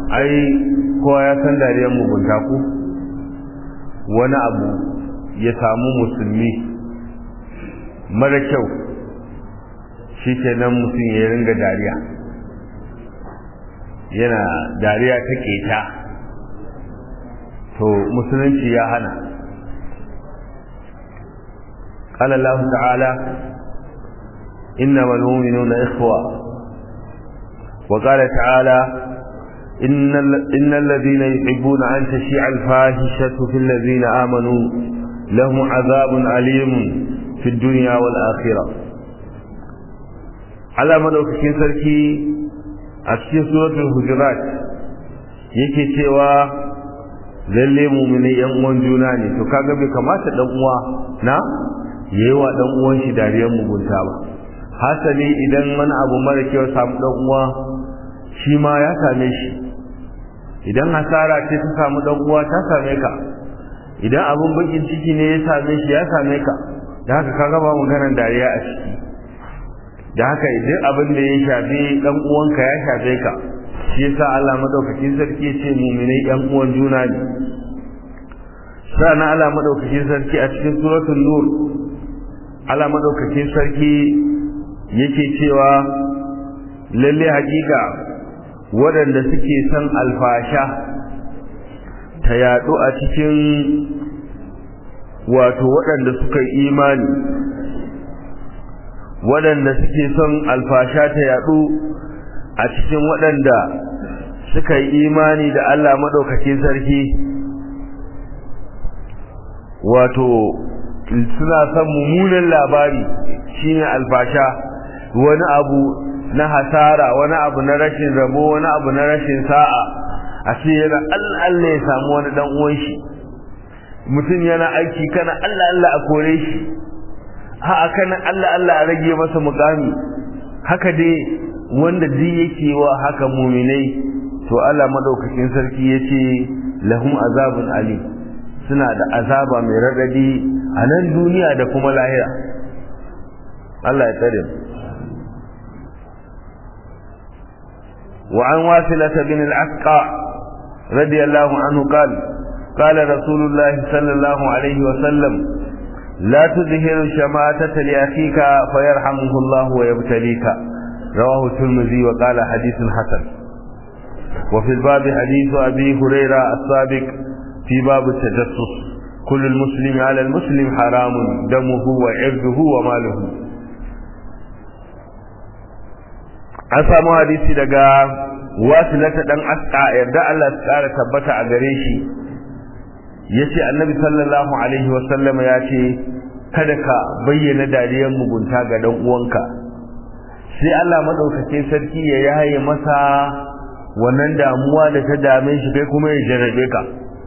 ai kowa ya san dariyar mugunta ku wani abu ya samu musulmi mara kyau shi kenan mutum ya ringa dariya yana dariya ta keta to musulunci ya hana قال الله تعالى إنما المؤمنون إخوة وقال تعالى إن, إن الذين يحبون أن تشيع الفاحشة في الذين آمنوا لهم عذاب أليم في الدنيا والآخرة على مدوكين سركي أكشي سورة الهجرات yake cewa lalle mumini yan uwan juna ne to kaga bai kamata dan uwa na yayi wa dan uwan shi dariyar mugunta ba hasali idan wani abu mara kyau samu dan uwa shi ma ya same shi idan hasara ce ta samu dan uwa ta same ka idan abun bakin ciki ne ya same shi ya same ka da haka kaga ba maganar dariya a ciki da haka idan abin da ya shafi dan uwanka ya shafe ka shi yasa Allah madaukakin sarki ya ce mu'minai yan uwan juna ne sana Allah madaukakin sarki a cikin suratul nur Allah madaukakin sarki yake cewa lalle hakika waɗanda suke son alfasha ta yaɗu a cikin wato waɗanda suka yi imani waɗanda suke son alfasha ta yaɗu a cikin waɗanda suka yi imani da Allah maɗaukakin sarki wato suna son mummunan labari shine alfasha wani abu na hasara wani abu na rashin rabo wani abu na rashin sa'a a ce yana Allah Allah ya samu wani dan uwan shi mutum yana aiki kana Allah Allah a kore shi ha kana Allah Allah a rage masa mukami haka dai wanda duk yake wa haka muminai to Allah madaukakin sarki yace lahum azabun ali suna da azaba mai radadi a nan duniya da kuma lahira Allah ya tsare mu وعن واصلة بن العسقى رضي الله عنه قال قال رسول الله صلى الله عليه وسلم لا تظهر شماتة لأخيك فيرحمه الله ويبتليك رواه الترمذي وقال حديث حسن وفي الباب حديث أبي هريرة السابق في باب التجسس كل المسلم على المسلم حرام دمه وعرضه وماله an samu hadisi daga wasilata dan asqa yarda Allah ya kara tabbata a gare shi yace annabi sallallahu alaihi wa sallam ya ce kada ka bayyana dariyar mugunta ga dan uwanka sai Allah madaukake sarki ya yaye masa wannan damuwa da ta dame shi kai kuma ya jarrabe ka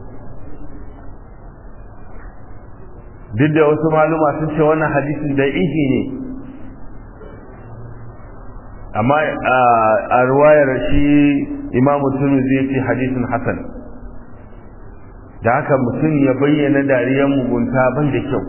duk da wasu maluma sun ce wannan hadisin da ihi ne amma a ruwayar shi imamu turmizi ya ce hadisin hasan da haka mutum ya bayyana dariyar mugunta ban da kyau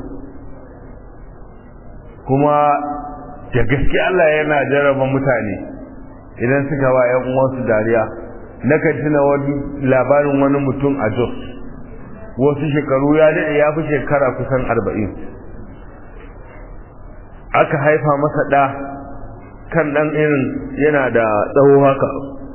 kuma da gaske Allah yana jarraba mutane idan suka wa ‘yan uwansu dariya na kan tuna wani labarin wani mutum a jos wasu shekaru ya daɗe ya fi shekara kusan arba'in aka haifa masa ɗa kan ɗan irin yana da tsawo haka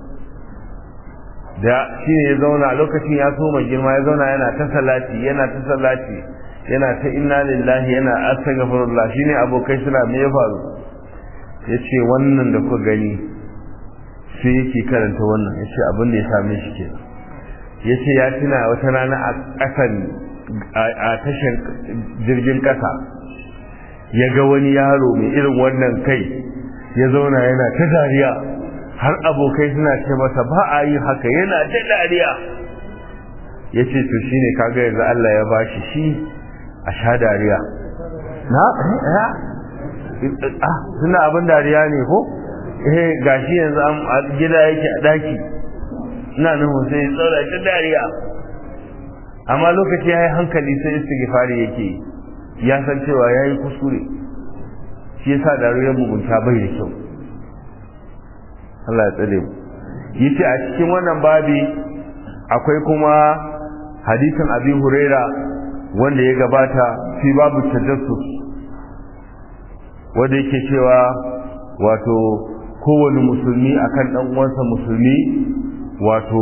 da shi ne ya zauna lokacin ya so mai girma ya zauna yana ta salati yana ta salati yana ta inna lillahi yana astaghfirullah shine abokai suna me ya faru yace wannan da kuka gani sai yake karanta wannan yace abin da ya same shi ke yace ya tuna wata rana a ƙasan a tashin jirgin ƙasa ya ga wani yaro mai irin wannan kai ya zauna yana ta dariya har abokai suna ce masa ba a yi haka yana ta dariya ya ce to shi ne kaga yanzu Allah ya bashi shi a sha dariya na ya ah suna abin dariya ne ko eh gashi yanzu an gida yake a daki ina nufin sai ya tsaura ta dariya amma lokaci ya yi hankali sai istighfari yake ya san cewa ya yi kuskure shi yasa dariyar mugunta bai da kyau Allah ya tsare mu yace a cikin wannan babi akwai kuma hadisin abi huraira wanda ya gabata fi babu tajassus wanda yake cewa wato kowane musulmi akan dan uwansa musulmi wato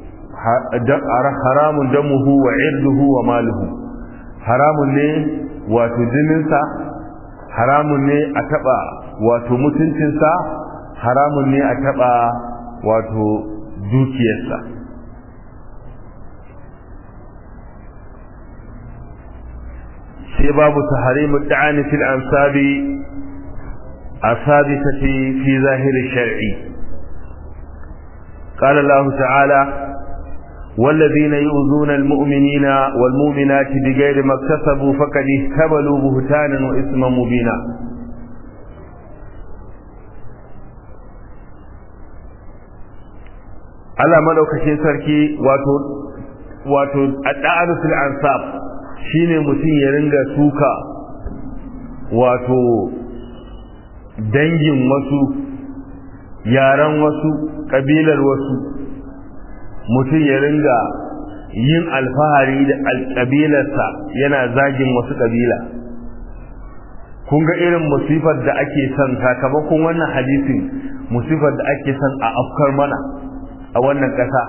haramun damuhu wa irduhu wa maluhu haramun ne wato jininsa haramun ne a taba wato mutuncinsa haramun ne a taba wato dukiyarsa sai babu taharimu da'ani fil ansabi الثابتة في ظاهر الشرع قال الله تعالى والذين يؤذون المؤمنين والمؤمنات بغير ما اكتسبوا فقد احتملوا بهتانا وإثما مبينا Allah madaukakin sarki wato wato adda'anu fil ansab shine mutum ya ringa suka wato dangin wasu yaran wasu kabilar wasu mutum ya ringa yin alfahari da alƙabilarsa yana zagin wasu ƙabila kun ga irin musifar da ake son sakamakon wannan hadisin musifar da ake son a afkar mana a wannan ƙasa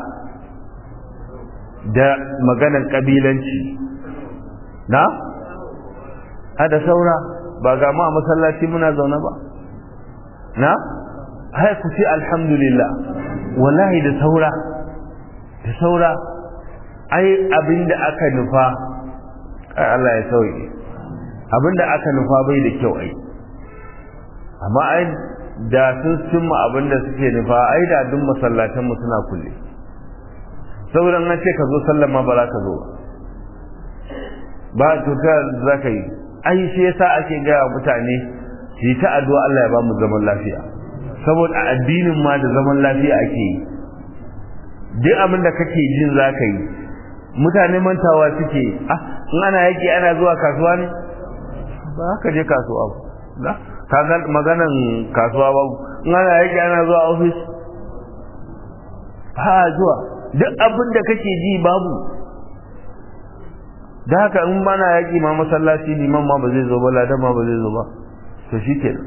da maganan ƙabilanci na? hada saura ba ga ma a masallaci muna zaune ba na? hai ku ce alhamdulillah wallahi da saura da saura ai abinda aka nufa ai Allah ya sauke abinda aka nufa bai da kyau ai amma ai da sun cimma abinda suke nufa ai da duk masallatan mu suna kulle saboda an ce ka zo sallan ma ba za ka zo ba to ta za ka yi ai shi yasa ake gaya mutane su yi ta addu'a Allah ya ba mu zaman lafiya saboda addinin ma da zaman lafiya ake yi duk abin da kake jin za ka yi mutane mantawa suke ah in ana yaki ana zuwa kasuwa ne ba ka je kasuwa ba ka ga maganan kasuwa ba in ana yaki ana zuwa ofis ba zuwa duk abin da kake ji babu da haka in mana yaki ma masallaci liman ma ba zai zo ba ladan ma ba zai zo ba to shi kenan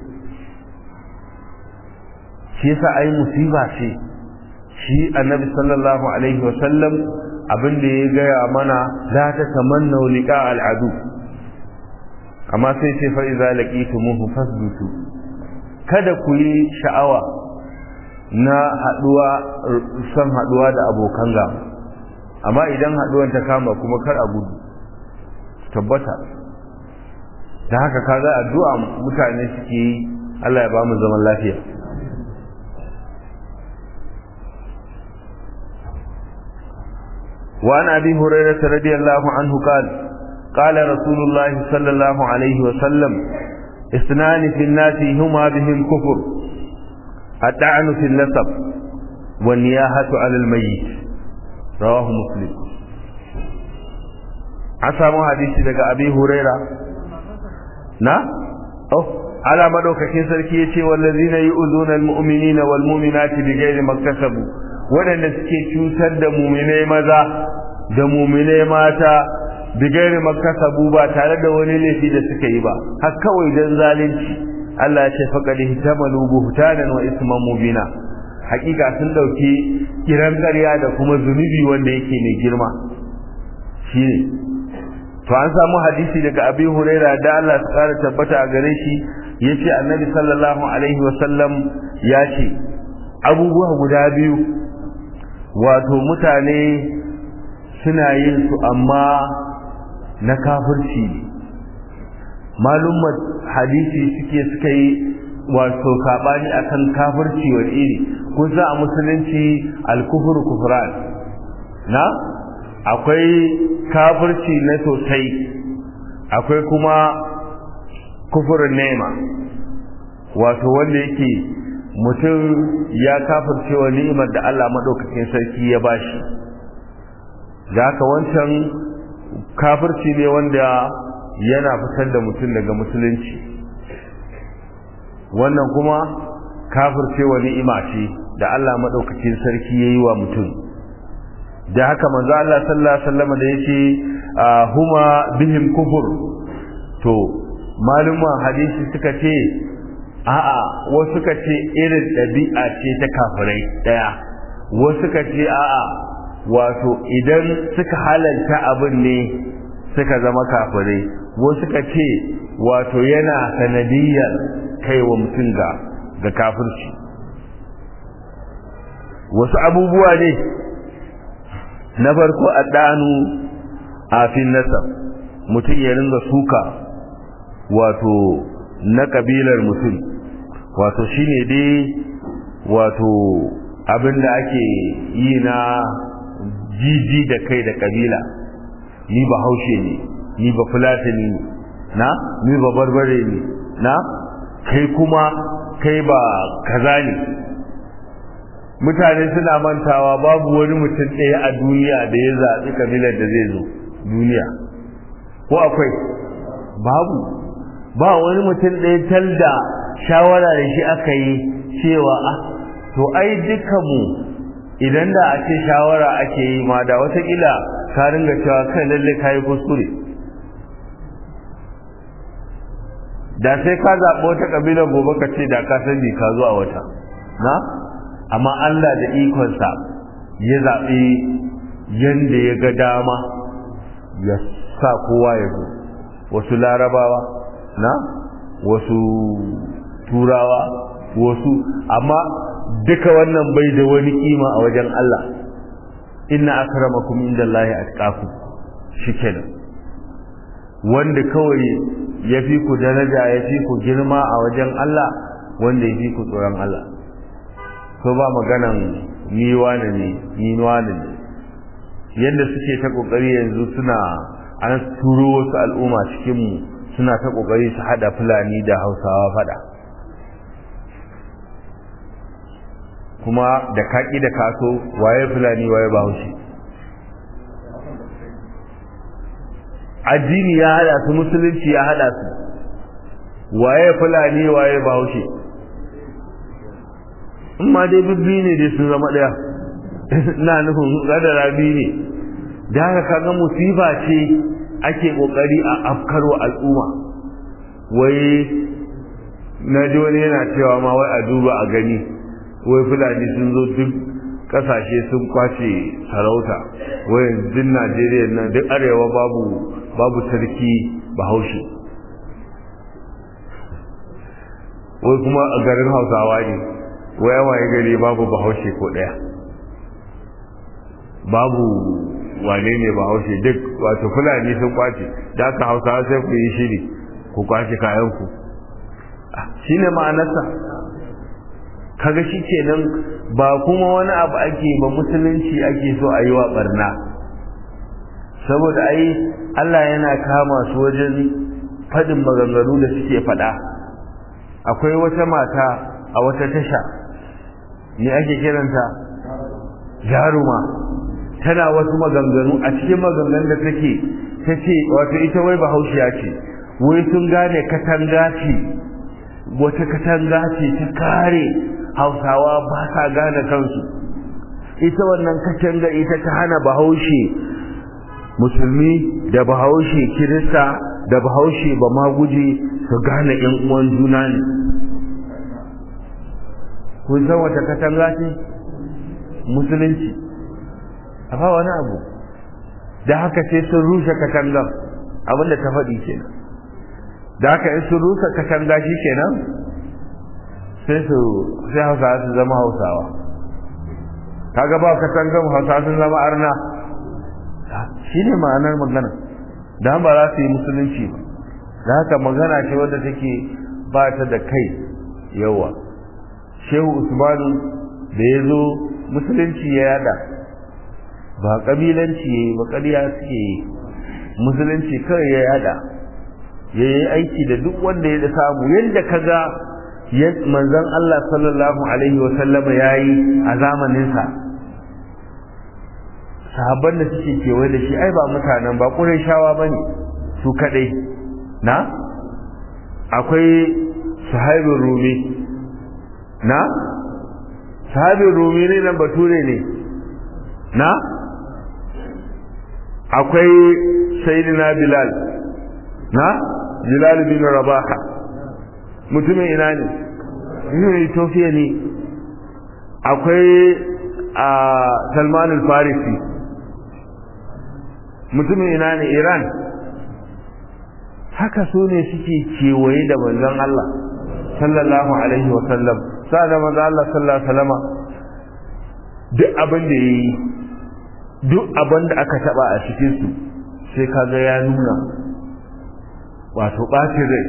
shi yasa ai musiba ce shi annabi sallallahu alaihi wasallam abin da ya gaya mana la ta tamanna liqa al'adu amma sai ce fa idza laqitumuhu fasbutu kada ku yi sha'awa na haduwa san haduwa da abokan gaba amma idan haduwan ta kama kuma kar a gudu tabbata da haka kaga addu'a mutane suke yi Allah ya ba mu zaman lafiya وعن أبي هريرة رضي الله عنه قال قال رسول الله صلى الله عليه وسلم اثنان في الناس هما بهم كفر الطعن في النسب والنياحة على الميت رواه مسلم عسامو حديث daga Abi Huraira na oh ala madaukakin sarki yace wallazina yu'zuna almu'minina walmu'minati bighairi maktasabu waɗanda suke cutar da muminai maza da muminai mata bigairi makasabu ba tare da wani laifi da suka yi ba har kawai dan zalunci Allah ya ce faqad hitamalu buhtanan wa isman mubina hakika sun dauki kiran ƙarya da kuma zunubi wanda yake mai girma shine to an samu hadisi daga Abi Huraira da Allah ya kara tabbata a gare shi yace Annabi sallallahu alaihi wasallam ya ce abubuwa guda biyu wato mutane suna yin su amma na kafirci malumar hadisi suke suka yi wato sabani akan kafirci wa iri kun sa a musulunci alkufur kufran na akwai kafirci na sosai akwai kuma kufurin nema wato wanda yake mutum ya kafirce wa ni'imar da Allah madaukakin sarki ya bashi da haka wancan kafirci ne wanda yana fitar da mutum daga musulunci wannan kuma kafirce wa ni'ima ce da Allah madaukakin sarki yayi wa mutum da haka manzo Allah sallallahu alaihi wasallam da yace huma bihim kufur to maluma hadisi suka ce a'a wasu suka ce irin dabi'a ce ta kafirai daya wasu suka ce a'a wato idan suka halalta abin ne suka zama kafirai wasu suka ce wato yana sanadiyar kaiwa mutum ga ga kafirci wasu abubuwa ne na farko a ɗanu a fin nasab mutum ya ringa suka wato na ƙabilar mutum wato shine dai wato abin da ake yi na jiji da kai da ƙabila ni ba haushe ne ni ba fulatani ne na ni ba barbare ne na kai kuma kai ba kaza ne mutane suna mantawa babu wani mutum ɗaya a duniya da ya zaɓi kabilar da zai zo duniya ko akwai babu ba wani mutum ɗaya tal da shawara da shi aka yi cewa ah to ai dukkanmu idan da a ce shawara ake yi ma da watakila ka ringa cewa kai lalle ka yi kuskure da sai ka zaɓi wata ƙabilar gobe ka ce da ka sani ka zo a wata na amma Allah da ikonsa ya zaɓi yadda ya ga dama ya sa kowa ya zo wasu larabawa na wasu turawa wasu amma duka wannan bai da wani kima a wajen Allah inna akramakum indallahi atqakum shikenan wanda kawai ya fi ku daraja ya fi ku girma a wajen Allah wanda ya fi ku tsoron Allah so ba maganan ni wani ne ni wani ne yadda suke ta kokari yanzu suna an turo wasu al'umma cikin mu suna ta kokari su hada fulani da hausawa fada kuma da kaki da kaso waye fulani waye bahaushe addini ya hada su musulunci ya hada su waye fulani waye bahaushe in ma dai bibbi ne dai sun zama daya na nufin gadara biyu ne da haka kaga musifa ce ake kokari a afkarwa al'umma wai na ji wani yana cewa ma wai a duba a gani wai fulani sun zo duk kasashe sun kwace sarauta wai duk najeriya nan duk arewa babu babu sarki bahaushe wai kuma a garin hausawa ne wai waye gari babu bahaushe ko daya babu wane ne bahaushe duk wato fulani sun kwace da aka hausawa sai ku yi shiri ku kwace kayanku shi ne ma'anarsa kaga shi kenan ba kuma wani abu ake ba musulunci ake so a yi wa barna saboda ai Allah yana kama su wajen faɗin maganganu da suke faɗa akwai wata mata a wata tasha ne ake kiranta jaruma tana wasu maganganu a cikin maganganun da take ta ce wato ita wai bahaushiya ce wai sun gane katanga ce wata katanga ce ta kare hausawa ba sa gane kansu ita wannan katanga ita ta hana bahaushe musulmi da bahaushe kirista da bahaushe ba ma guje su gane yan uwan juna ne kun san wata katanga ce musulunci a ba wani abu da haka sai sun rushe katangan abinda ta faɗi kenan da haka in sun rushe katanga shi kenan sai su sai hausawa su zama hausawa kaga ba katangan hausawa sun zama arna shi ne ma'anar magana da ba za su yi musulunci ba da haka magana ce wadda take ba ta da kai yawa shehu usmanu da ya zo musulunci ya yada ba kabilanci ya yi ba ƙarya suke yi musulunci kawai ya yada ya yi aiki da duk wanda ya samu yadda ka ga manzon Allah sallallahu alaihi wa sallama ya yi a zamaninsa sahabban da suke kewaye da shi ai ba mutanen ba shawa ba ne su kaɗai na akwai suhaibin rumi na sahabin rumi ne nan bature ne na akwai sayyidina bilal na bilal bin rabaha mutumin ina ne yin ethiopia ne akwai a salman al-farisi mutumin ina ne iran haka su ne suke kewaye da manzon Allah sallallahu alaihi wa sallam sa da manzon Allah sallallahu alaihi wa sallama duk abin da yayi duk abin da aka taba a cikin su sai kaga ya nuna wato ɓacin rai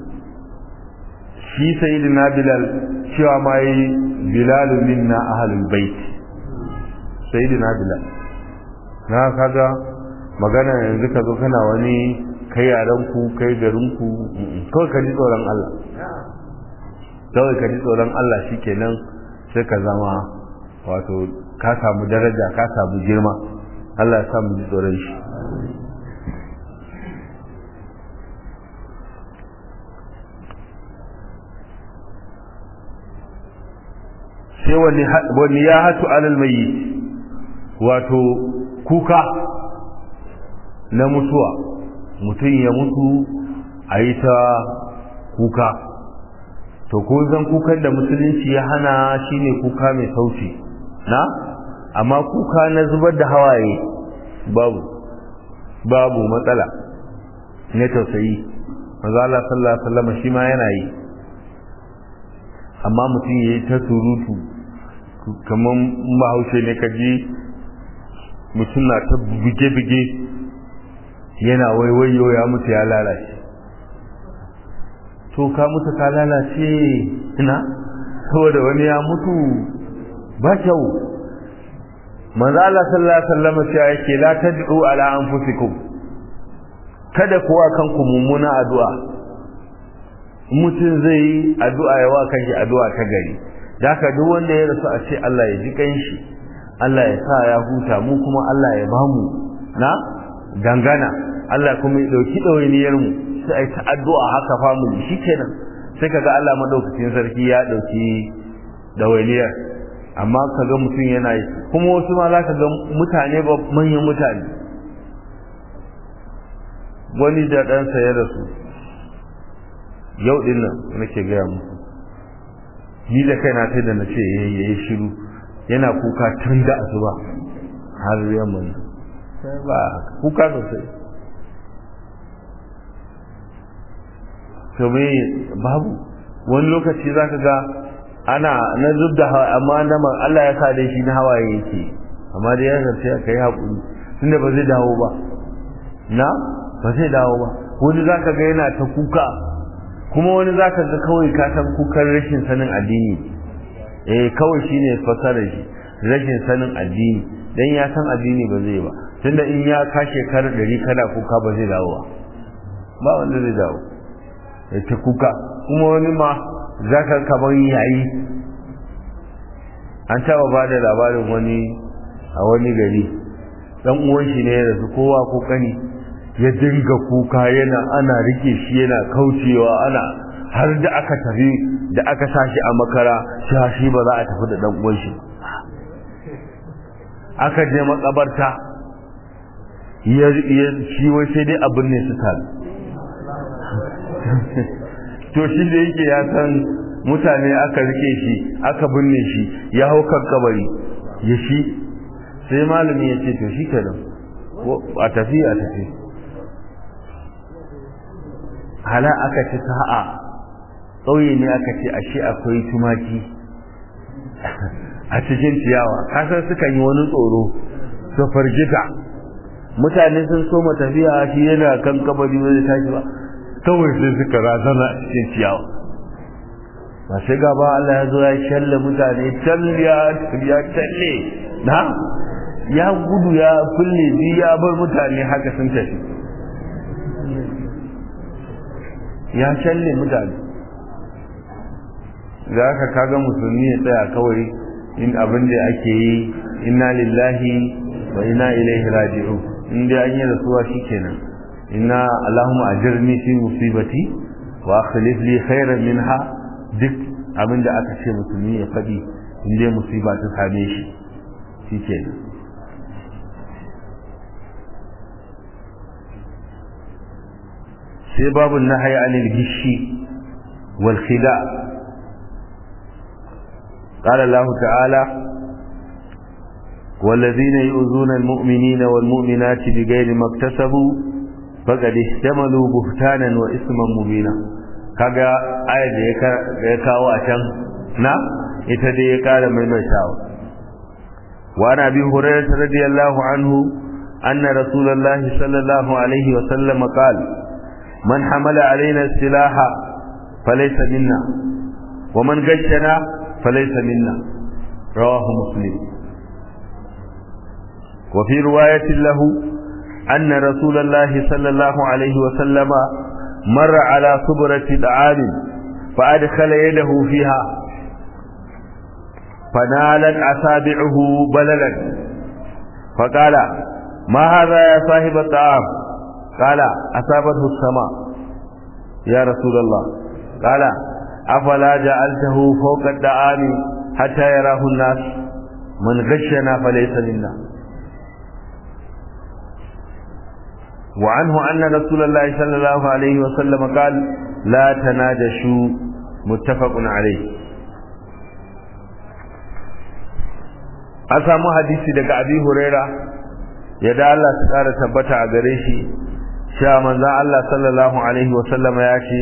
shi sayyidina bilal cewa ma yi bilal minna ahlul bait sayyidina bilal na kaga magana yanzu ka zo kana wani kai yaran ku kai garin ku kawai ka ji tsoron Allah kawai ka ji tsoron Allah shikenan sai ka zama wato ka samu daraja ka samu girma Allah ya samu ji tsoron shi sai wani ya hatu alal mai wato kuka na mutuwa mutum ya mutu a yi ta kuka to ko zan kukan da musulunci ya hana shine kuka mai sauti na amma kuka na zubar da hawaye babu babu matsala na tausayi maza Allah sallallahu alaihi wasallam shi ma yana yi amma mutum ya yi ta surutu kamar bahaushe ne ka ji mutum na ta buge-buge yana waiwayo ya mutu ya lalace to ka mutu ka lalace ina saboda wani ya mutu ba kyau manzo Allah sallallahu alaihi wasallam ce yake la tad'u ala anfusikum kada kuwa kanku mummuna addu'a mutum zai yi addu'a ya wa kanshi addu'a ta gari da haka duk wanda ya rasu a ce Allah ya ji kanshi Allah ya sa ya huta mu kuma Allah ya bamu na dangana Allah kuma ya dauki dawainiyar mu sai ai ta addu'a haka family shikenan sai kaga Allah madaukakin sarki ya dauki dawainiyar amma kaga mutum yana yi kuma wasu ma za ka ga mutane ba manyan mutane wani da ɗansa ya rasu yau din nan nake gaya muku ni da kaina sai da na ce ya yi shiru yana kuka tun da asuba har yamma ba kuka sosai to me babu wani lokaci za ka ga ana na zub da hawa amma na Allah ya sa dai shi na hawaye yake amma dai ya zarce ka yi haƙuri tunda ba zai dawo ba na ba zai dawo ba wani za ka ga yana ta kuka kuma wani za ka ga kawai ka san kukan rashin sanin addini eh kawai shi ne fasarar shi rashin sanin addini dan ya san addini ba zai ba tunda in ya ka shekarar ɗari kana kuka ba zai dawo ba ba wanda zai dawo ya ta kuka kuma wani ma za ka kamar yayi an taɓa ba da labarin wani a wani gari dan uwan shi ne ya rasu kowa ko kani ya dinga kuka yana ana rike shi yana kaucewa ana har da aka tafi da aka sashi a makara shi ba za a tafi da dan uwan shi aka je makabarta ya shi wai sai dai abin ne su to shi da yake ya san mutane aka rike shi aka binne shi ya hau kan kabari ya shi sai malami ya ce to shi kenan a tafi a tafi hala aka ci sa'a ƙauye ne aka ce ashe akwai tumaki a cikin ciyawa kasar sukan yi wani tsoro su fargita mutane sun so tafiya shi yana kan kabari wani tashi ba kawai sai suka razana a cikin ciyawa ba sai gaba Allah ya zo ya shalle mutane ya ya talle na ya gudu ya kulle bi ya bar mutane haka sun tafi ya shalle mutane za ka kaga musulmi ya tsaya kawai in abin da ake yi inna lillahi wa inna ilaihi raji'un in dai an yi rasuwa shikenan inna allahumma ajirni fi musibati wa akhlif li khairan minha duk abin da aka ce musulmi ya faɗi inda musiba ta same shi shikenan sai babu nahyi anil gishi wal khida قال الله تعالى والذين يؤذون المؤمنين والمؤمنات بغير ما اكتسبوا فقد احتملوا بهتانا واثما مبينا kaga ayar da ya kawo a can na ita dai ya kara maimaitawa wa ana bi hurairah radiyallahu anhu anna rasulullahi sallallahu alaihi wa sallam qala man hamala alaina silaha falaysa minna wa man gashana falaysa minna rawahu muslim وفي رواية له أن رسول الله صلى الله عليه وسلم مر على صبرة دعام فأدخل يده فيها فنالت أصابعه بللا فقال ما هذا يا صاحب الطعام قال أصابته السماء يا رسول الله قال أفلا جعلته فوق الدعام حتى يراه الناس من غشنا فليس منا وعنه أن رسول الله صلى الله عليه وسلم قال لا تناجشوا متفق عليه an samu hadisi daga abi huraira yadda Allah ta kara tabbata a gare shi cewa manzon Allah sallallahu alaihi wa sallama ya ce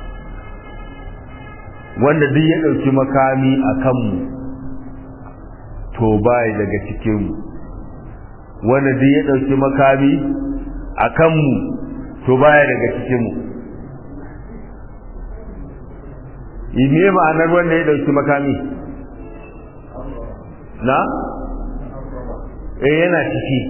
wanda duk ya dauki makami a kanmu to bai daga cikin mu wanda duk ya dauki makami a kanmu to baya daga cikinmu ime ma'anar wanda ya dauki makami na? eh yana ciki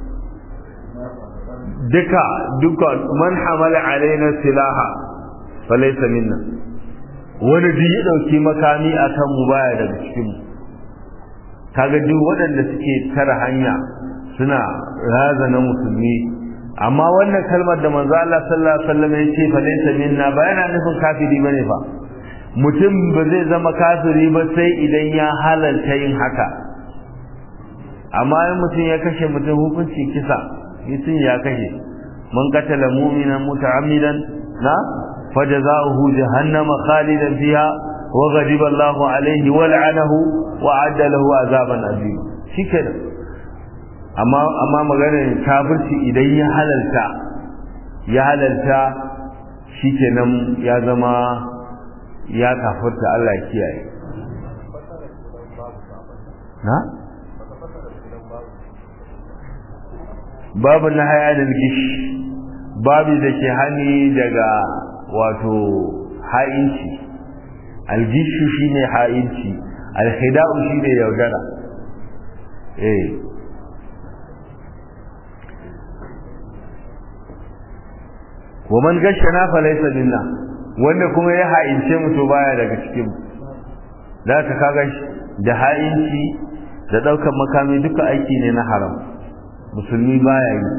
duka duka man hamala alaina silaha falaisa minna wani duk ya dauki makami a kanmu baya daga cikinmu kaga duk waɗanda suke tara hanya suna razana musulmi amma wannan kalmar da manzo Allah sallallahu alaihi wasallam ya ce fa laysa minna ba yana nufin kafiri bane fa mutum ba zai zama kafiri ba sai idan ya halalta yin haka amma in mutum ya kashe mutum hukunci kisa mutum ya kashe man qatala mu'minan muta'ammidan na fajaza'uhu jahannama khalidan fiha wa ghadiba Allahu alaihi wa la'anahu wa adda lahu azaban azim shikenan amma amma maganar kafirci idan ya halalta ya halalta shikenan ya zama ya kafirta Allah ya kiyaye na babu na hayanin gish babu da ke hani daga wato ha'inci algishu shine ha'inci alkhida'u shine yaudara eh wa man gashana fa laysa minna wanda kuma ya ha'ince mu to baya daga cikin mu da ka kaga da ha'inci da daukan makami duka aiki ne na haram musulmi baya yi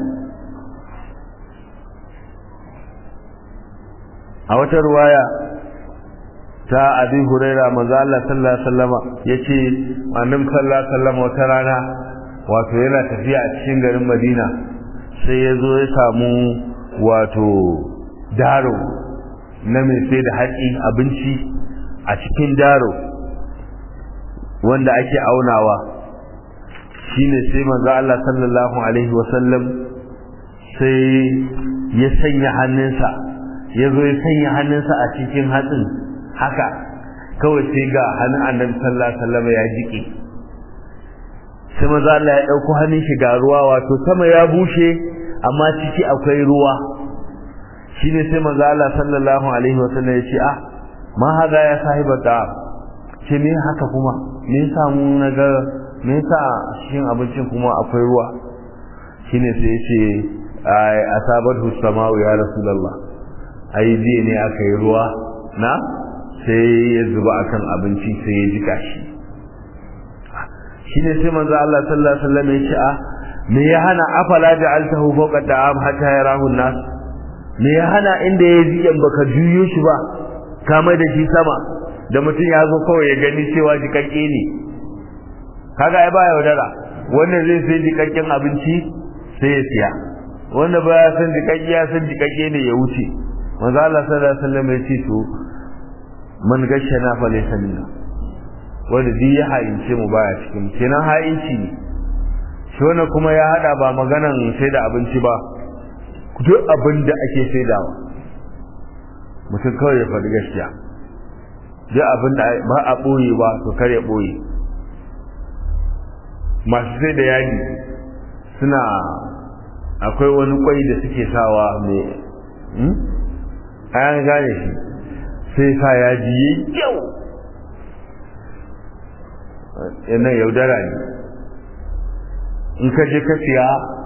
a wata ruwaya ta abin huraira manzo Allah sallallahu alaihi wasallama yace annabi sallallahu alaihi wasallama wata rana wato yana tafiya a cikin garin Madina sai ya zo ya samu wato daro na mai sai da haƙi abinci a cikin daro wanda ake aunawa shine sai manzo Allah sallallahu alaihi wasallam sai ya sanya hannunsa ya zo ya sanya hannunsa a cikin hatsin haka kawai sai ga hannun annabi sallallahu alaihi wasallam ya jike sai manzo Allah ya dauko hannun shi ga ruwa wato sama ya bushe amma ciki akwai ruwa shine sai manzo Allah sallallahu alaihi wasallam ya ce ah ma haga ya sahibata ce me haka kuma me yasa mu naga me yasa cikin abincin kuma akwai ruwa shine sai ya ce ai asabatu samau ya rasulullah ai je ne aka yi ruwa na sai ya zuba akan abinci sai ya jika shi shine sai manzo Allah sallallahu alaihi wasallam ya ce ah me ya hana afala ja'altahu fawqa ta'am hatta yarahu an-nas me ya hana inda ya ji in baka juyo shi ba ka mai da shi sama da mutum ya zo kawai ya gani cewa jikakke ne kaga ai ba yaudara wanda zai sai jikakken abinci sai ya siya wanda ba ya san jikakke ya san jikakke ne ya wuce manzo Allah sallallahu alaihi wasallam ya ce to man gashana fa laysa minna wanda duk ya hayince mu baya cikin kenan hayinci ne shi wannan kuma ya hada ba maganan sai da abinci ba duk abin da ake saidawa mutum kawai ya faɗi gaskiya duk abin da ba a ɓoye ba to kar ya ɓoye masu sai da yadi suna akwai wani kwai da suke sawa mai an gane shi sai sa yaji yi kyau yana yaudara ne in ka je ka siya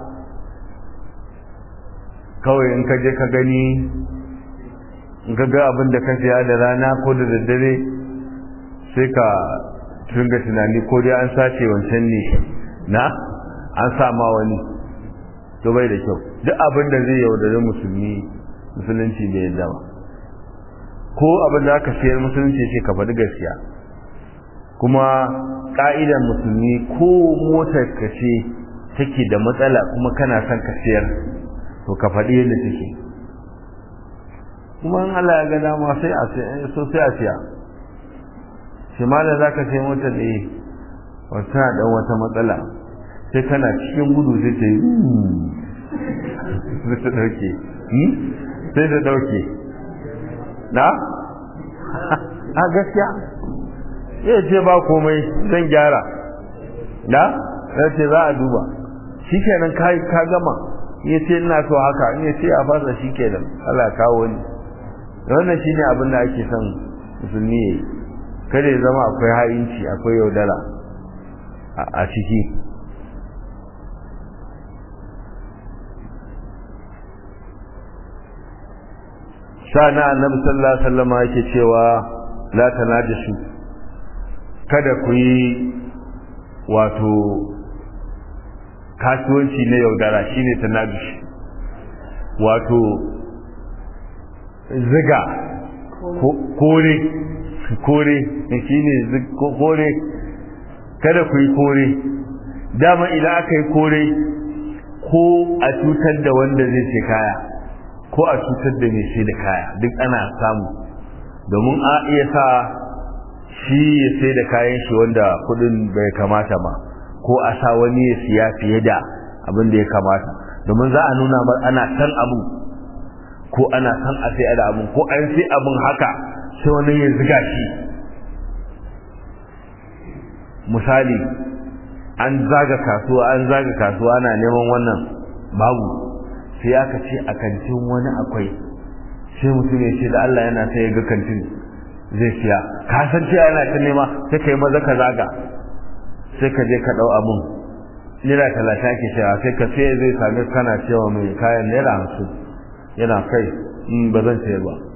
kawai in ka je ka gani in ka ga abin da ka siya da rana ko da daddare sai ka tunga tunani ko dai an sace wancan ne na an sama wani to bai da kyau duk abin da zai yaudare musulmi musulunci bai yadda ba ko abin da aka sayar musulunci ce ka faɗi gaskiya kuma ƙa'idar musulmi ko motar ka ce take da matsala kuma kana son ka sayar to ka faɗi yadda take kuma in Allah ya ga dama sai a so sai a siya shi ma da zaka sai motar da wata dan wata matsala sai kana cikin gudu sai ta yi sai ta dauke sai ta dauke na a gaskiya ya ce ba komai zan gyara na ya ce za a duba shi kenan ka gama ya ce ina so haka in ya ce a fasa shi kenan Allah kawo ni wannan shi ne abin da ake son musulmi ya yi kada ya zama akwai ha'inci akwai yaudara a ciki sa'ana annabi sallallahu alaihi wasallam yake cewa la tanajashu kada ku yi wato kasuwanci na yaudara shine tanajushi wato ziga kore kore shine kore kada ku yi kore dama idan aka yi kore ko a cutar da wanda zai ce kaya ko a cutar da mai sai da kaya duk ana samu domin a iya sa shi ya sai da kayan shi wanda kudin bai kamata ba ko a sa wani ya siya fiye da abin da ya kamata domin za a nuna mar ana san abu ko ana san a sai da abin ko an sai abin haka sai wani ya ziga shi misali an zaga kasuwa an zaga kasuwa ana neman wannan babu sai aka ce a kantin wani akwai sai mutum ya ce da Allah yana sai ya ga kantin zai siya ka san cewa yana ta nema sai kai maza ka zaga sai ka je ka dau abun naira talata ke cewa sai ka sai zai sami kana cewa mai kayan naira hamsin yana kai in ba zan sayar ba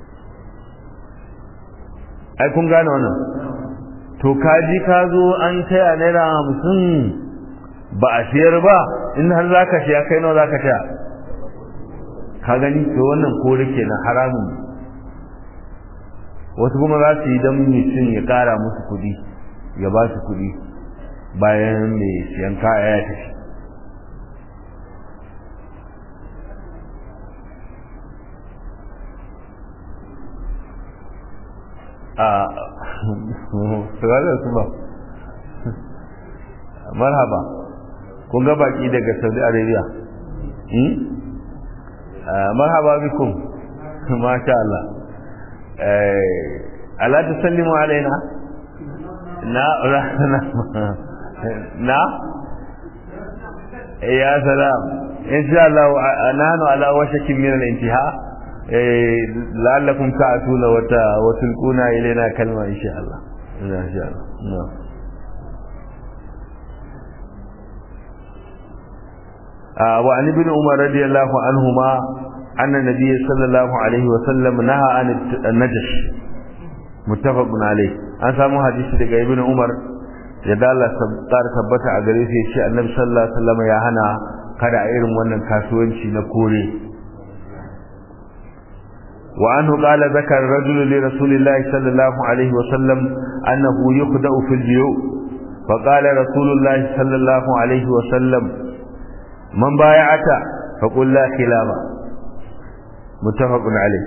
ai kun gane wannan to ka ji ka zo an taya naira hamsin ba a siyar ba in har za ka siya kai nawa za ka siya ka gani to wannan kore kenan haramun wasu kuma za su yi don mutum ya kara musu kuɗi ya ba su kuɗi bayan mai siyan kaya ya tafi a tsoron su ba marhaba kun ga baki daga saudi arabia marhaba bikum masha Allah ala tusallimu alaina na na ya salam insha Allah nahnu ala washakin min al-intiha la'allakum ta'tuna wa wa tulquna ilayna kalma insha Allah insha Allah وعن ابن عمر رضي الله عنهما أن النبي صلى الله عليه وسلم نهى عن النجش متفق عليه an samu hadisi daga ibn umar ya dala tsar tabbata a gare shi shi annabi sallallahu alaihi wasallam ya hana kada a irin wannan kasuwanci na kore wa anhu qala zakar rajul li rasulillahi sallallahu alaihi wasallam annahu yukhda'u fil biyu فقال رسول الله صلى الله عليه وسلم من بايعك فقل لا خلاف متفق عليه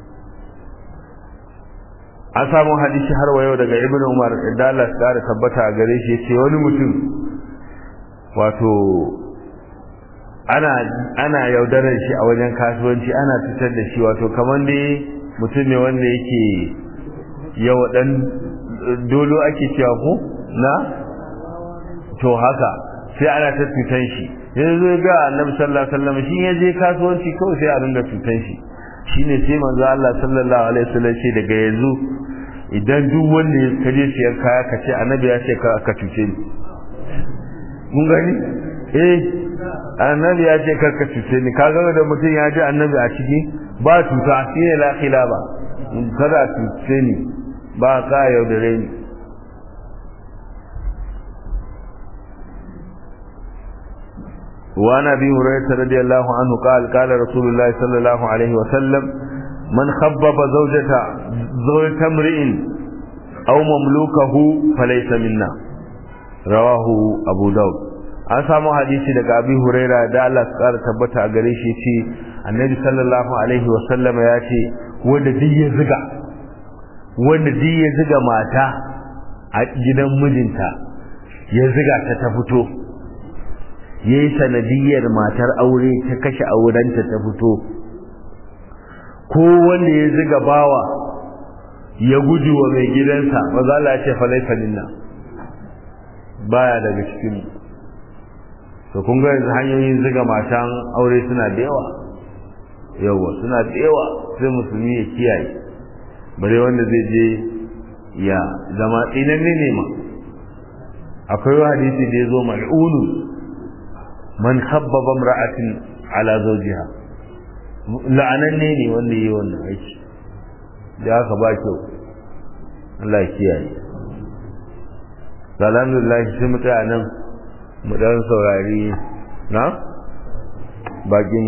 an samu hadisi har wa yau daga ibnu umar da Allah ya kare tabbata a gare shi yace wani mutum wato ana ana yaudarar shi a wajen kasuwanci ana fitar da shi wato kamar dai mutum ne wanda yake yawa dan dolo ake cewa ko na to haka sai ana ta tutan shi yanzu ga annabi sallallahu alaihi wasallam shi ya je kasuwanci kawai sai a dinga tutan shi shine sai manzo Allah sallallahu alaihi wasallam ce daga yanzu idan duk wanda ya kaje siyan kaya ka ce annabi ya ce ka tuce ni mun gani eh annabi ya ce kar ka tuce ni kaga da mutum ya ji annabi a ciki ba tuta shine la khilaba kada tuce ni ba ka yaudare ni وعن ابي هريره رضي الله عنه قال قال رسول الله صلى الله عليه وسلم من خبب زوجة زوجة امرئ او مملوكه فليس منا رواه ابو داود an samu hadisi daga abi huraira da Allah ya kara tabbata a gare shi ce annabi sallallahu alaihi wa sallam ya ce wanda duk ya ziga wanda duk ya ziga mata a gidan mijinta ya ziga ta ta fito ya yi sanadiyar matar aure ta kashe aurenta ta fito ko wanda ya ziga bawa ya guji wa mai gidansa maza Allah ya ce falaifa minna baya daga cikin to kun ga yanzu hanyoyin ziga matan aure suna da yawa yawa suna da yawa sai musulmi ya kiyaye bare wanda zai je ya zama tsinanne ne ma akwai hadisi da ya zo mal'unu man khabbaba imra'atin ala zawjiha la'ananne ne wanda yi wannan aiki da aka ba kyau Allah ya kiyaye alhamdulillah sai mu tsaya nan mu dan saurari na bakin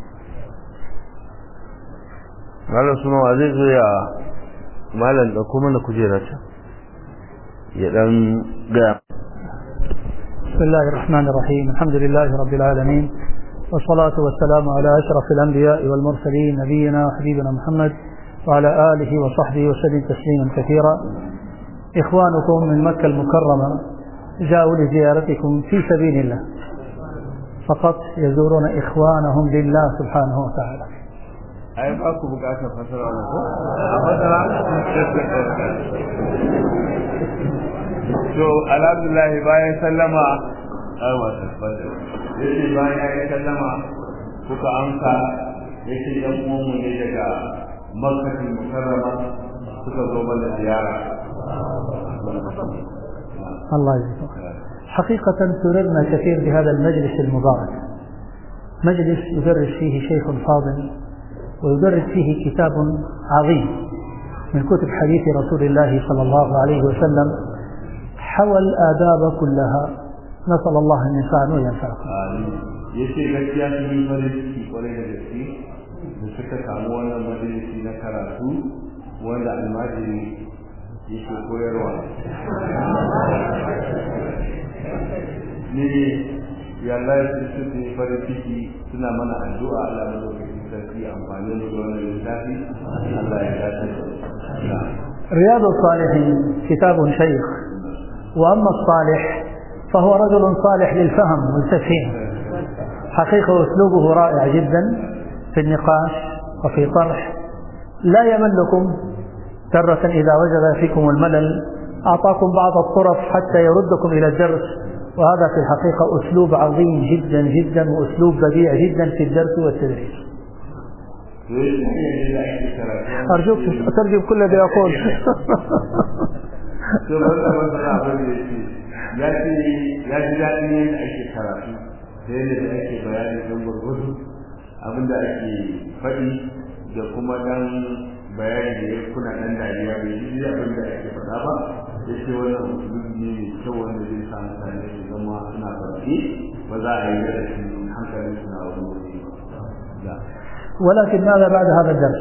malam suna wa zai zo ya malam da kuma na kujerata ya dan ga بسم الله الرحمن الرحيم الحمد لله رب العالمين والصلاة والسلام على أشرف الأنبياء والمرسلين نبينا وحبيبنا محمد وعلى آله وصحبه وسلم تسليما كثيرا إخوانكم من مكة المكرمة جاءوا لزيارتكم في سبيل الله فقط يزورون إخوانهم لله سبحانه وتعالى ai ba ku bukatar fasara ne ko a fasara to alhamdulillah bayan sallama ai wato fadar yace bayan ya sallama kuka amsa yace dan uwanmu ne daga makkatul mukarrama suka zo mana ziyara الله يجزاك حقيقة سررنا كثير بهذا المجلس المبارك مجلس يدرس فيه شيخ فاضل ويدرس فيه كتاب عظيم من كتب حديث رسول الله صلى الله عليه وسلم حوى الآداب كلها نسأل الله أن ينفعنا وينفعكم yace gaskiya sun yi farin ciki kwarai da gaske da suka samu wannan majalisi na karatu wanda almajiri yake koyarwa ne ya Allah ya su su yi farin ciki suna mana addu'a Allah ya lokacin sarki amfani da wannan littafi Allah ya dace da رياض الصالحين كتاب شيخ وأما الصالح فهو رجل صالح للفهم والتفهيم حقيقة أسلوبه رائع جدا في النقاش وفي طرح لا يملكم ترة إذا وجد فيكم الملل أعطاكم بعض الطرف حتى يردكم إلى الدرس وهذا في الحقيقة أسلوب عظيم جدا جدا وأسلوب بديع جدا في الدرس والتدريس أرجوك تترجم كل ما يقول ya ce ya ji daɗin yadda ake karatu da yadda da ake bayani don gurgudu abinda ake faɗi da kuma ɗan bayani da ya kuna ɗan dariya bai ji abin da ake faɗa ba ya ce wannan musulmi ne mai kyau wanda zai sa mutane su zama suna farke ba za a yi da shi hankalin suna wani wuri ba ولكن ماذا بعد هذا الدرس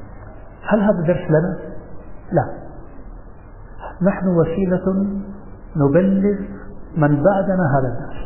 هل هذا الدرس لنا لا نحن وسيلة نبلغ من بعدنا هذا الدرس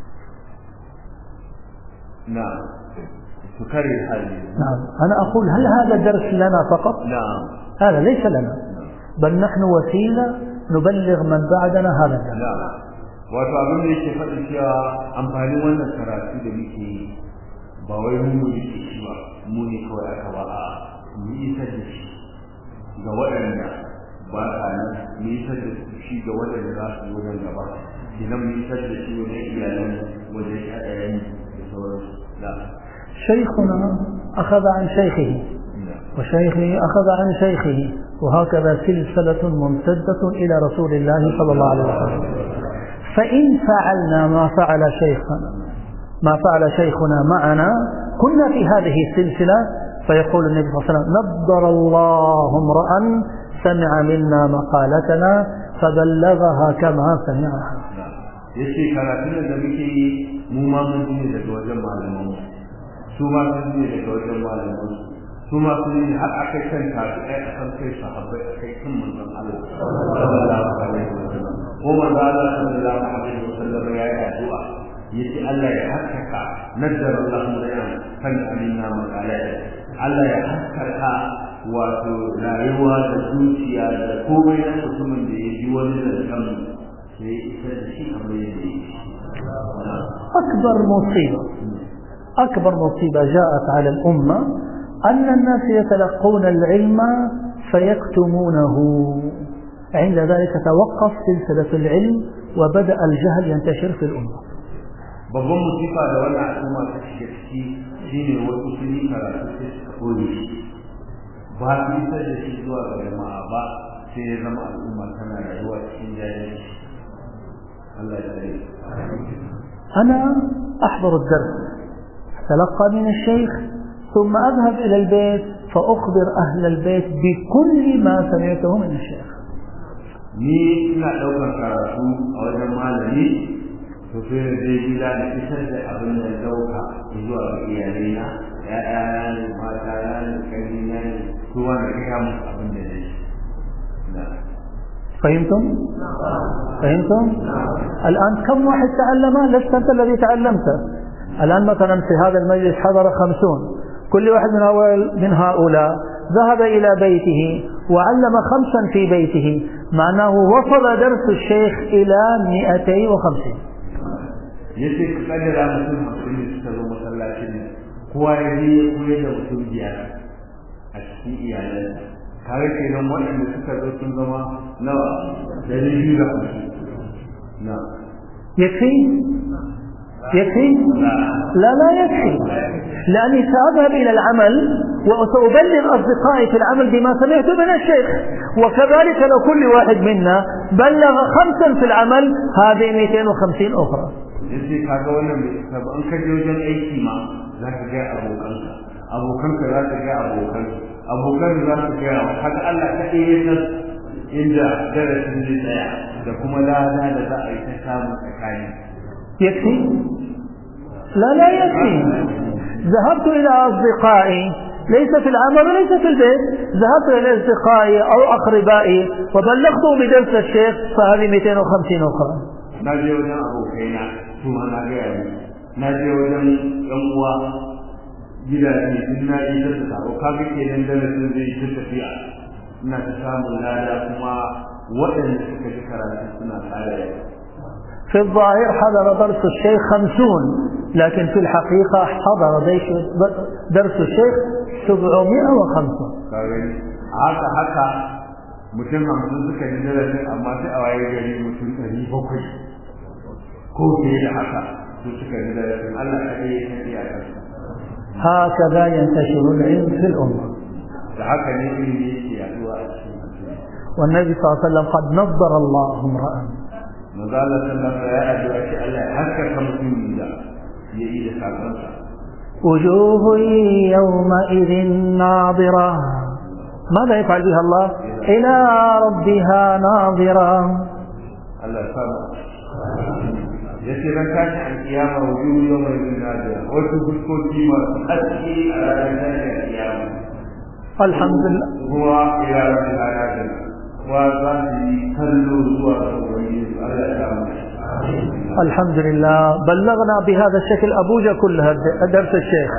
نعم تكرر هذه نعم أنا أقول هل هذا درس لنا فقط نعم هذا ليس لنا بل نحن وسيلة نبلغ من بعدنا هذا الدرس na'am wato abin da yake faɗi cewa amfanin wannan karatu da muke yi ba wai mu mu yake shi ba mu ne kawai aka ba a mu isar da shi ga waɗanda ba sa nan mu isar da shi ga waɗanda za su wajen gaba idan mu isar da shi wajen iyalan wajen ƴaƴayen da sauransu da شيخنا أخذ عن شيخه وشيخه أخذ عن شيخه وهكذا سلسلة ممتدة إلى رسول الله صلى الله عليه وسلم فإن فعلنا ما فعل شيخنا ما فعل شيخنا معنا كنا في هذه السلسلة فيقول النبي صلى الله عليه وسلم نضر الله امرأ سمع منا مقالتنا فبلغها كما سمعها yace karatun da muke yi mu ma mun ji ne daga wajen malaman mu su ma sun ji ne daga wajen malaman su su ma sun ji har akai kan tafi ai a kan kai sahabbai akai kan manzon Allah sallallahu alaihi wasallam ko manzon Allah sallallahu alaihi wasallam ya yi addu'a yace Allah ya haskaka nazzar Allah muryan kan amina makalai Allah ya haskaka wato rayuwa da zuciya da komai na mutumin da ya ji wani zancen sai isa da shi kamar yadda ya أكبر مصيبة أكبر مصيبة جاءت على الأمة أن الناس يتلقون العلم فيكتمونه عند ذلك توقف سلسلة العلم وبدأ الجهل ينتشر في الأمة babban musifa da wannan al'umma ta shiga ciki shine wasu sun yi karatu sai suka koyi shi ba su isar da shi zuwa ga jama'a ba sai ya zama al'umma tana rayuwa cikin jahilci Allah ya tsare أنا أحضر الدرس أتلقى من الشيخ ثم أذهب إلى البيت فأخبر أهل البيت بكل ما سمعته من الشيخ ni ina ɗaukar karatu a wajen malami to sai da zai gida da isar da abin da ɗauka zuwa ga iyalaina ya'ya ne mata na ne ƙarfi na ne kowa da kai musu abin da zai na فهمتم؟ فهمتم؟ الآن كم واحد تعلم؟ لست أنت الذي تعلمت الآن مثلا في هذا المجلس حضر خمسون كل واحد من هؤلاء, من هؤلاء ذهب إلى بيته وعلم خمسا في بيته معناه وصل درس الشيخ إلى 250 yace ku kaddara mutum hamsin da suka zo masallacin nan kowa ya je ya koyar da mutum biyar a cikin iyalansa kare kenan waɗanda suka zo sun zama nawa dari biyu da hamsin na يكفي؟ يكفي؟ لا لا يكفي لأني سأذهب إلى العمل وسأبلغ أصدقائي في العمل بما سمعت من الشيخ وكذلك لو كل واحد منا بلغ خمسا في العمل هذه 250 أخرى yace kaga wannan bai isa ba an ka je wajen aiki ma za ka ga abokanka abokanka za ka ga abokan abokan za su ga haka Allah ta iya nan inda darasin zai tsaya da kuma lada da za a yi ta samu tsakani يكفي؟ لا لا يكفي ذهبت إلى أصدقائي ليس في العمل وليس في البيت ذهبت إلى أصدقائي أو أقربائي وبلغتهم بدرس الشيخ فهذه 250 أخرى na je wajen abokaina su ma na gaya mu na je wajen yan uwa gidaje duk na yi ta sabo kaga kenan darasin zai ta tafiya ina ta samun lada kuma waɗanda suka ji karatu suna ƙara yawa في الظاهر حضر درس الشيخ خمسون لكن في الحقيقة حضر درس الشيخ سبعمائة وخمسون kagani haka haka mutum hamsin suka ji darasin amma sai a waye gari mutum ɗari bakwai ko fiye da haka su suka ji darasin Allah ta yi ta iya kansa هكذا ينتشر العلم في الأمة da haka ne ilimi yake yaduwa a cikin mutum والنبي صلى الله عليه وسلم قد نظر الله امرأ maza Allah sallallahu alaihi ya addu'a shi Allah ya haskaka mutumin da ya yi da sakonsa وجوه يومئذ ناظرة ماذا يفعل بها الله إلى ربها ناظرة Allah ya samu ya ce ran tashi an kiyama wa biyu yau mai bin nadira wasu fuskoki masu haske a ranar tashi an kiyama الحمد لله kuma ila rabbil alamin wa za su yi kallo zuwa ga ubangiji Allah ya samu الحمد لله بلغنا بهذا الشكل أبوجا كلها درس الشيخ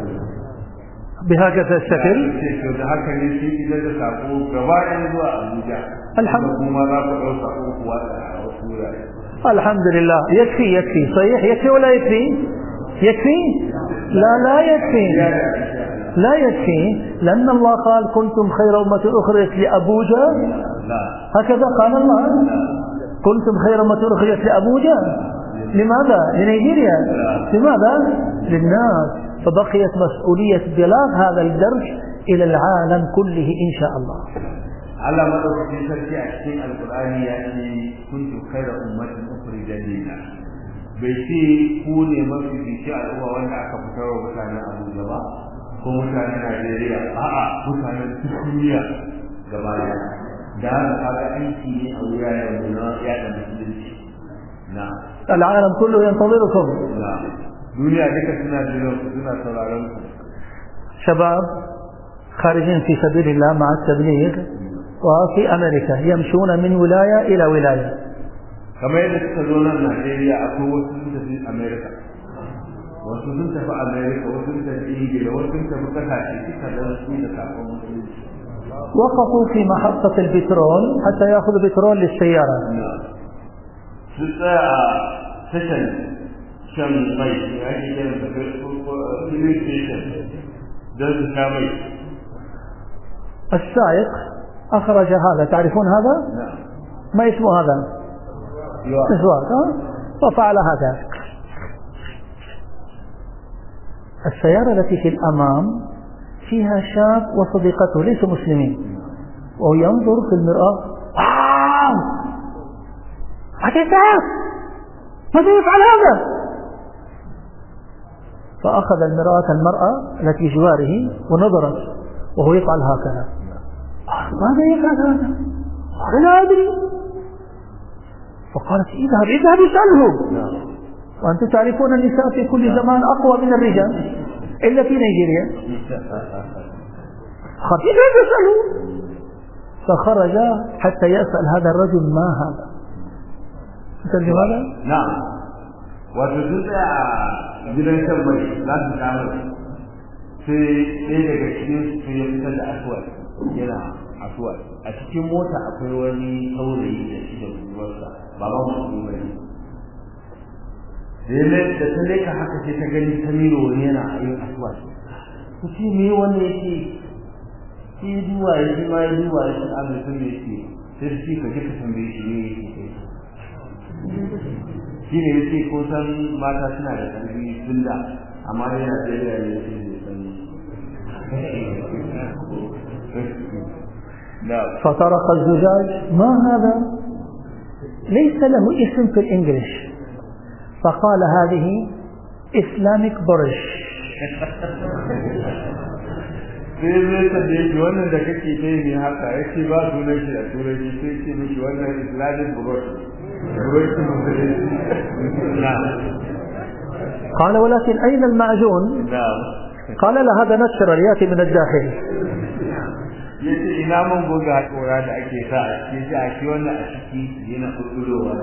بهكذا الشكل da haka ne shi idan da sako gaba ɗaya zuwa Abuja Alhamdulillah. kuma za ku ɗau sako kuwa a wasu wurare الحمد لله يكفي يكفي صحيح يكفي ولا يكفي يكفي لا لا يكفي لا يكفي لأن الله قال كنتم خير أمة أخرجت لأبوجا لا هكذا قال الله كنتم خير أمة أخرجت لأبوجا لماذا؟ لنيجيريا لماذا؟ للناس فبقيت مسؤولية بلاغ هذا الدرس إلى العالم كله إن شاء الله Allah madaukakin sarki a cikin alkur'ani ya ce kuntum khayra ummatin ukhrijat lin-nas bai ce ku ne mafi fice al'umma wanda aka fitar wa mutanen Abuja ba ko mutanen Najeriya a'a mutanen duniya gaba ɗaya da haka kaga aiki ne a wuraren mu na yaɗa musulunci na العالم كله ينتظركم na duniya duka suna jiran ku suna sauraron ku شباب خارجين في سبيل الله مع التبليغ وفي أمريكا يمشون من ولاية إلى ولاية kamar yadda suka zo nan Najeriya akwai wasu sun tafi America wasu sun tafi America wasu sun tafi Ingila wasu sun tafi kasashe suka da su da sakon musulunci وقفوا في محطة البترول حتى يأخذوا بترول للسيارة su tsaya a tashan shan mai da ake kiran da filin station don su sha mai السائق أخرج هذا تعرفون هذا na ما اسمه هذا yawa مسواك ها؟ وفعل هذا السيارة التي في الأمام فيها شاب وصديقته ليسوا مسلمين وهو ينظر في المرآة واو هذا شاب ماذا يفعل هذا فأخذ المرآة المرأة التي جواره ونظرت وهو يفعل هكذا قال ماذا يفعل هذا؟ قال لا أدري فقالت اذهب اذهب اسأله na وأنتم تعرفون النساء في كل زمان أقوى من الرجال إلا في نيجيريا قال اذهب اسأله فخرج حتى يسأل هذا الرجل ما هذا ترجم هذا na wato sun tsaya a gidan shan mai za su sha mai sai ɗaya daga cikin su ya fitar da aswad yana aswad a cikin mota akwai wani saurayi da shi da budurwarsa ba ba mu ba ne da ya le- da ta leka haka sai ta gani ta miro wani yana yin aswad ku ce me wanda yake shi ya duba ya shi ma ya duba ya shi abin sun da yake sai da shi ka je ka tambaye shi ne yake kai shi ne yake ko san mata suna da ƙarfi tun da amma dai Najeriya ne shi ne san da فطرق الزجاج ما هذا ليس له اسم في الإنجليش فقال هذه إسلامك برش sai zai tambaye shi wannan da kake ta yi ne haka ya ce ba sunan shi a turanci sai ce mishi wannan islamic brush brush musulunci na قال ولكن أين المعجون na قال لا هذا نشر يأتي من الداخل ya ce ina man goga haƙora da ake sa a cikin shi a shi wannan a ciki yana ƙuƙulowa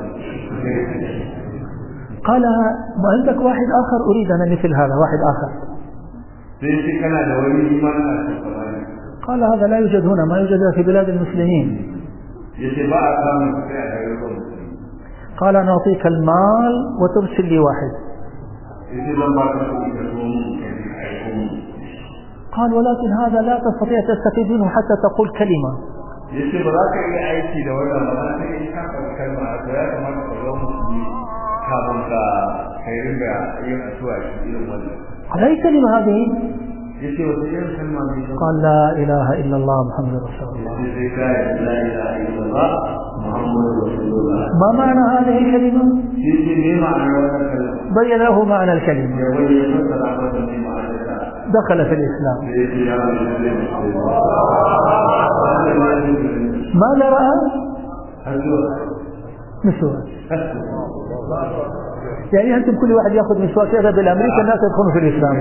قال ما عندك واحد آخر أريد أنا مثل هذا واحد آخر sai shi kana da wani imanin a cikin kamar قال هذا لا يوجد هنا ما يوجد في بلاد المسلمين ya ce ba a samun su sai a garin ruwan قال أنا أعطيك المال وترسل لي واحد ya ce zan ba ka kuɗi ka zo mu ka ji aiko mu قال ولكن هذا لا تستطيع تستفيد منه حتى تقول كلمة ya ce ba za ka iya aiki da wannan ba za ka iya kafa kalma to ya kamata ka zo musulmi kafin ka kai ringa yin asuwa irin wannan قال أي كلمة هذه ya ce wata irin kalma ne ta قال لا إله إلا الله محمد رسول الله ya ce sai ka yi la ilaha illallah muhammadu rasulullah ما معنى هذه الكلمة shi ce ne ma'anar wannan kalma بين له معنى الكلمة ya wani ya fassara masa ne ma'anar ta دخل في الإسلام da ya ce ya musulmi ماذا رأى addu'a مسواك يعني أنتم كل واحد يأخذ مسواك يذهب إلى أمريكا الناس يدخلون في الإسلام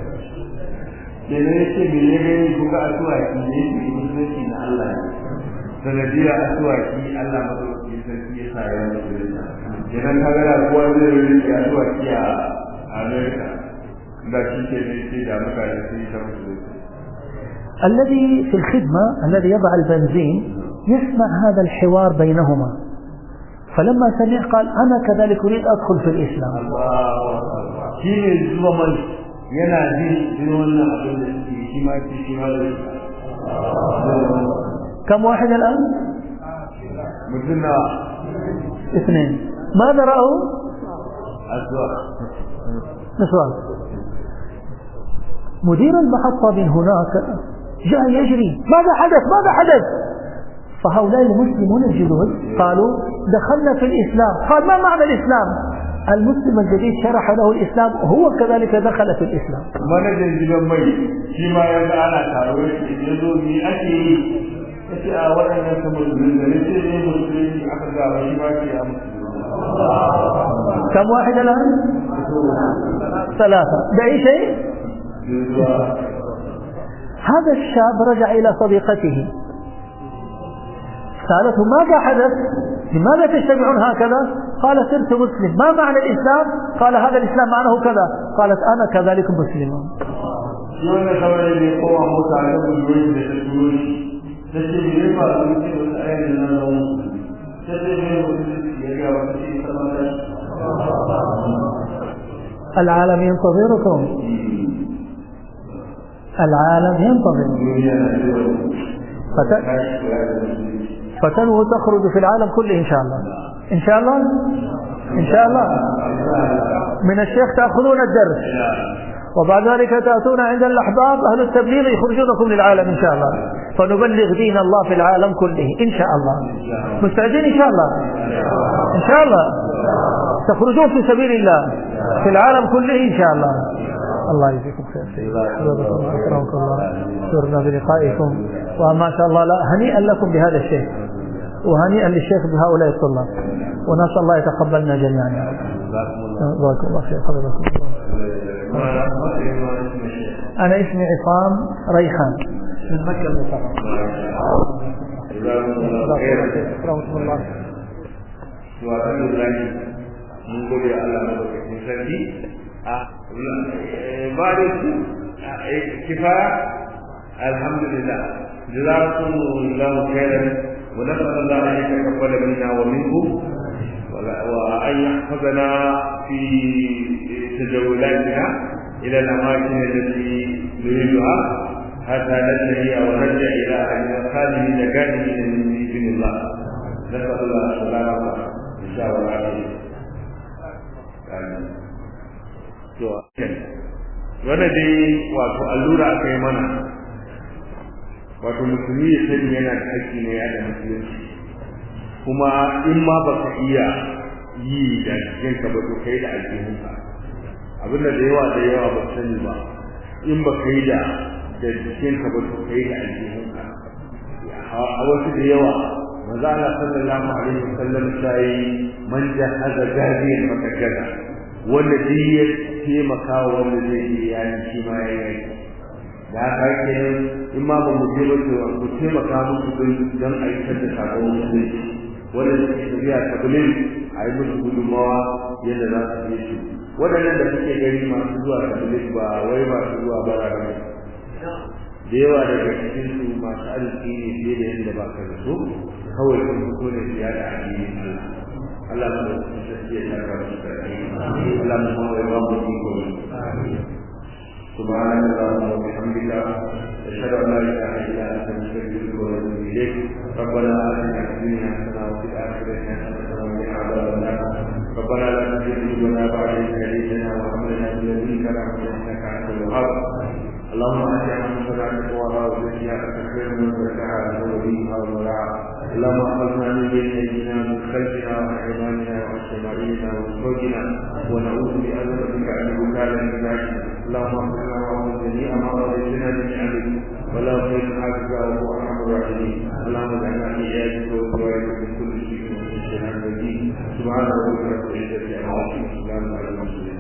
da ne yake me ya gani ko ga addu'a ki ne ki musulunci na Allah ne sanadiyar asuwaki Allah madaukakin sarki ya sa ya musulunta kenan ka ga kowa zai rike asuwaki a Amerika da shi ke ne sai da mutane sun yi ta musulunta الذي في الخدمة الذي يضع البنزين يسمع هذا الحوار بينهما فلما سمع قال أنا كذلك أريد أدخل في الإسلام shi ne zuwa mai yana jin jin wannan abin da suke shi ma ce shi ma da كم واحد الآن؟ mutum na اثنين ماذا رأوا؟ addu'a نسوان مدير المحطة من هناك جاء يجري ماذا حدث ماذا حدث فهؤلاء المسلمون الجدد قالوا دخلنا في الإسلام قال ما معنى الإسلام المسلم الجديد شرح له الإسلام وهو كذلك دخل في الإسلام manajan gidan mai shi ma ya ga ana taro shi ya zo ni ake yi ya ce a waɗannan ta musulmi da ne ce ne musulmi aka gaba shi ma ke a musulmi كم واحد الآن؟ ثلاثة بأي شيء؟ هذا الشاب رجع إلى صديقته سألته ماذا حدث لماذا تجتمعون هكذا قال صرت مسلم ما معنى الإسلام قال هذا الإسلام معناه كذا قالت أنا كذلك مسلم shi wannan saurayi ne kowa mota ta bujoyi da ta turo shi ta ce me ya faru ce wasu ayyana na zama ta ce me musulmi ya ga wata ce ta mata العالم ينتظركم العالم ينتظر duniya na cewa فت... tashi kula da musulmi فتنوي تخرج في العالم كله إن شاء الله إن شاء الله إن شاء الله من الشيخ تأخذون الدرس وبعد ذلك تأتون عند الأحباب أهل التبليغ يخرجونكم للعالم إن شاء الله فنبلغ دين الله في العالم كله إن شاء الله مستعدين إن شاء الله إن شاء الله تخرجون في سبيل الله في العالم كله إن شاء الله الله يجزيكم خير حفظكم الله أكرمكم الله سرنا بلقائكم وما شاء الله لا هنيئا لكم بهذا الشيخ وهنيئا للشيخ بهؤلاء الطلاب ونسأل الله يتقبلنا جميعا يا رب جزاكم الله خير حفظكم الله أنا اسمي عصام ريحان من مكة المكرمة أكرمكم الله to alhamdulillah mun gode wa Allah madaukakin sarki a ba da su kifaya alhamdulillah jazakumullahu khairan wa nas'al Allah an yataqabbal minna wa minkum وأن يحفظنا في تجولاتنا إلى الأماكن التي نريدها حتى ننتهي ونرجع إلى خالد نجاته بإذن الله نسأل الله السلامة إن شاء الله عليه wanda dai wato allura aka yi mana wato musulmi ya sani yana da haƙƙi ne ya da musulunci kuma in ma ba ka iya yi da jikinka ba to kai da aljihunka abin da yawa da yawa ba sani ba in ba kai da da jikinka ba to kai da aljihunka a wasu da yawa maza Allah sallallahu alaihi wasallam sai man jahaza gadiyan makagada wanda duk ya taimaka wa wanda zai yi yayin shi ma ya yi da haka kenan in ma ba mu je ba to ku taimaka musu don don a yi da sakon musulunci wanda suke tafiya ta bulin a yi musu gudunmawa yadda za su yi shi waɗannan da suke gani masu zuwa ta bulin ba wai masu zuwa ba da mai da yawa daga cikin su masu arziki ne fiye da yadda ba ka zato kawai sun fito ne siya da addinin Allah Allah mu da su ya saka su da Allah mu hawa ya ba mu iko سبحانك اللهم وبحمدك أشهد أن لا إله إلا أنت نستغفرك ونتوب إليك ربنا آتنا في الدنيا حسنة وفي الآخرة حسنة وقنا عذاب النار ربنا لا تزغ قلوبنا بعد إذ هديتنا وهب لنا من لدنك رحمة إنك أنت الوهاب اللهم آت أنفسنا تقواها وزكها أنت خير من زكاها أنت وليها ومولاها اللهم احفظنا من بين أيدينا ومن خلفنا وعن أيماننا وعن شمائلنا ومن فوقنا ونعوذ بعظمتك أن نبتال من ذلك اللهم اغفرنا وعن جميع ما رضيتنا من نعمك ولا خير حافظ وهو أرحم الراحمين اللهم اجعلنا في عيادك وسوائك من كل شيء ومن شيء سبحان ربك رب العزة عما يصفون وسلام على المرسلين